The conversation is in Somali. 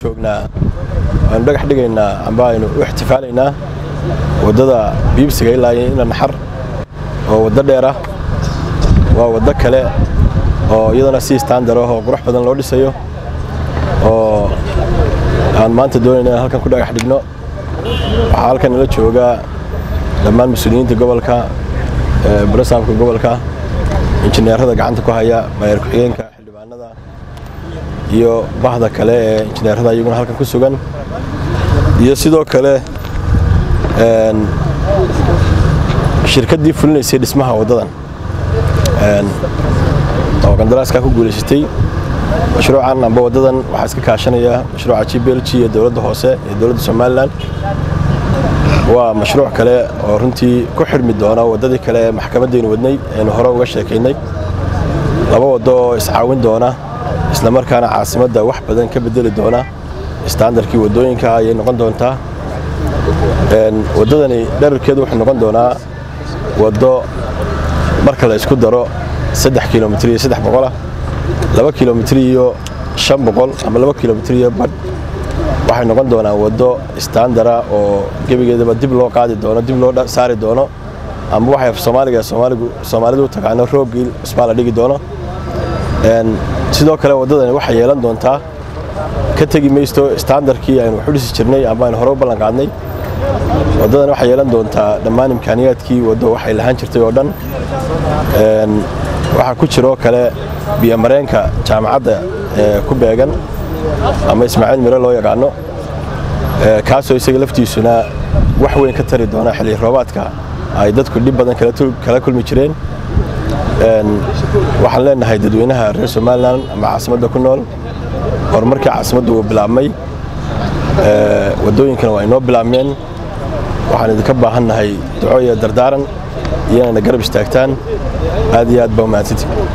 joognaa aynu dhagax dhigaynaa amba aynu u ixtifaalaynaa waddada biibsiga ilaa ina naxar oo waddo dheer ah waa waddo kale oo iyadana si standar ah oo qurux badan loo dhisayo oo aan maanta doonayna inaan halkan ku dhagax dhigno waxaa halkan nala jooga dhammaan mas-uuliyiinta gobolka barasaabka gobolka injineerada gacanta ku haya maayar ku-xigeenka xildhibaanada iyo bahda kale ee injineerada iyaguna halkan ku sugan iyo sidoo kale shirkaddii fulinaysay dhismaha waddadan oo qandaraaskaa ku guulaysatay mashruucan amba waddadan waxaa iska kaashanaya mashruuca g b l g iyo dowladda hoose iyo dowladda somalilan waa mashruuc kale oo runtii ku xidhmi doona waddadii kale ee maxkamaddaynu wadnay aynu hore uga sheekaynay laba waddo oo iscaawin doona islamarkaana caasimadda wax badan ka bedeli doona istaandarkii waddooyinka ayay noqon doontaa waddadani dherarkeedu wuxuu noqon doonaa waddo marka la isku daro saddex kilomitr iyo saddex boqolah laba kilomitr iyo shan boqol ama laba kilomitr iyo badh waxay noqon doonaan waddo istaandara oo gebigeedaba dib loo qaadi doono dib loo saari doono ama waxay soomaaliga soomaalidu u taqaano roogii cusbaa la dhigi doono sidoo kale waddadani waxay yeelan doontaa ka tegi maysto istaandarkii aynu wax u dhisi jirnay ama aynu hore u ballan qaadnay waddadan waxay yeelan doontaa dhammaan imkaaniyaadkii waddo waxay lahaan jirtay oo dhan waxaa ku jiroo kale biyomareenka jaamacadda ee ku beegan ama ismaaciil mire loo yaqaano kaasoo isaga laftiisuna wax weyn ka tari doona xilli roobaadka ay dadku dhib badan kala kulmi jireen waxaan leenahay dadweynaha reer somalilan ama caasimadda ku nool horumarkii caasimaddu uu bilaabmay waddooyinkana waa inoo bilaabmeen waxaan idinka baahannahay duco iyo dardaaran iyo inayna garab istaagtaan aad iyo aad baa umahadsantii